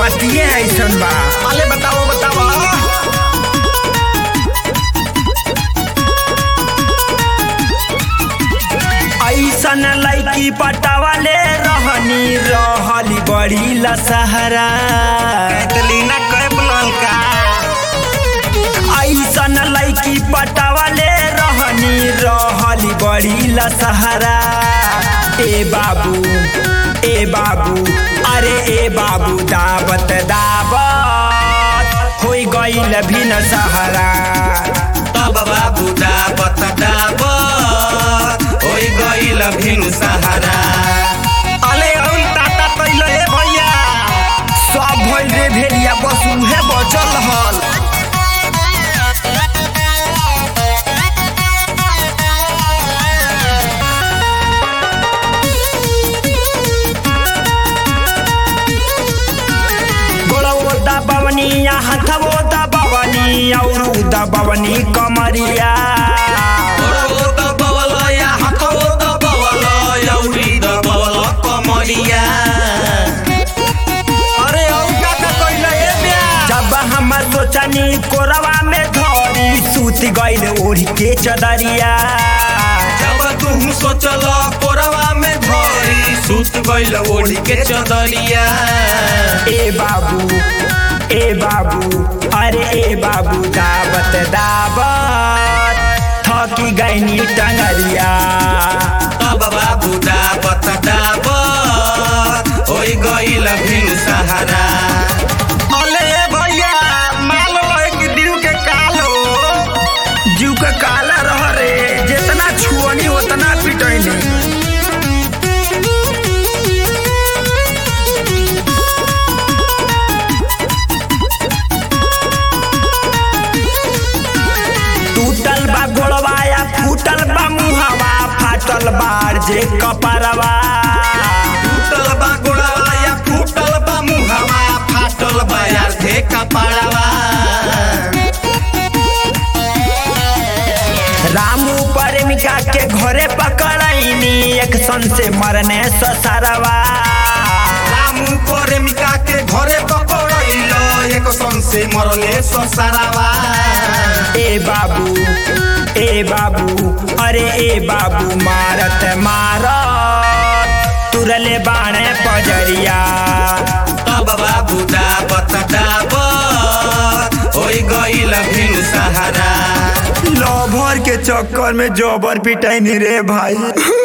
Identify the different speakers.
Speaker 1: बतिए ऐसन बा
Speaker 2: अले बताओ बताओ
Speaker 1: ऐसन लैकी पटावाले रहनी रहली बड़ी लसहरा
Speaker 2: कैटलीना कैप ललका
Speaker 1: ऐसन लैकी पटावाले रहनी रहली बड़ी लसहरा ए बाबू ए बाबू अरे ए बाबू दावत दावत होई गईल भी न सहारा
Speaker 2: तब बाबू डाबत डाबत होई गइल भिन सहारा अले औल टाटा तैल ए भैया
Speaker 1: सब भइल रे भेलिया बस उहे बचल हल गोड़वो दबवनी या हथवो दबवनी औरू दबवनी कमरिया
Speaker 2: गोड़ो दबवल या हाथो दबवल यौरी दबवल कमरिया अरे औ काका कइल ए ब्या
Speaker 1: जब हम सोचनी कोरवा में धरी सूत गइल ओढ़ के चदरिया
Speaker 2: जब तुम सोचल कोरवा में धरी सुत गइल ओढ़ी के चदरिया
Speaker 1: ए बाबू ए बाबू अरे ए बाबू दावत दावत थकी गईनी टंगरिया
Speaker 2: तब बाबू डाबत डाबत होई गइल भिन सहारा अले भैया माल लग दिल के कालो
Speaker 1: जीव के काला रह रे जितना छुअनी उतना पिटैनी टूटल बा गोड़वा या फूटल बा मुहवा फाटल बार जे कपरवा
Speaker 2: टूटल बा गोड़वा या फूटल बा मुहवा फाटल बा यार धे कपाड़वा
Speaker 1: रामू प्रेमिका के घरे पकड़ैनी एक सन से मरने ससरवा
Speaker 2: रामू प्रेमिका के घरे पकड़ैल एक सन से मरले ससारावा
Speaker 1: ए बाबू ए बाबू अरे ए बाबू मारत मारत तुरले बाणे पजरिया
Speaker 2: तब बाबू डाबत डाबत होई गइल भिन सहारा
Speaker 1: लभर के चक्कर में जबर पिटैनी रे भाई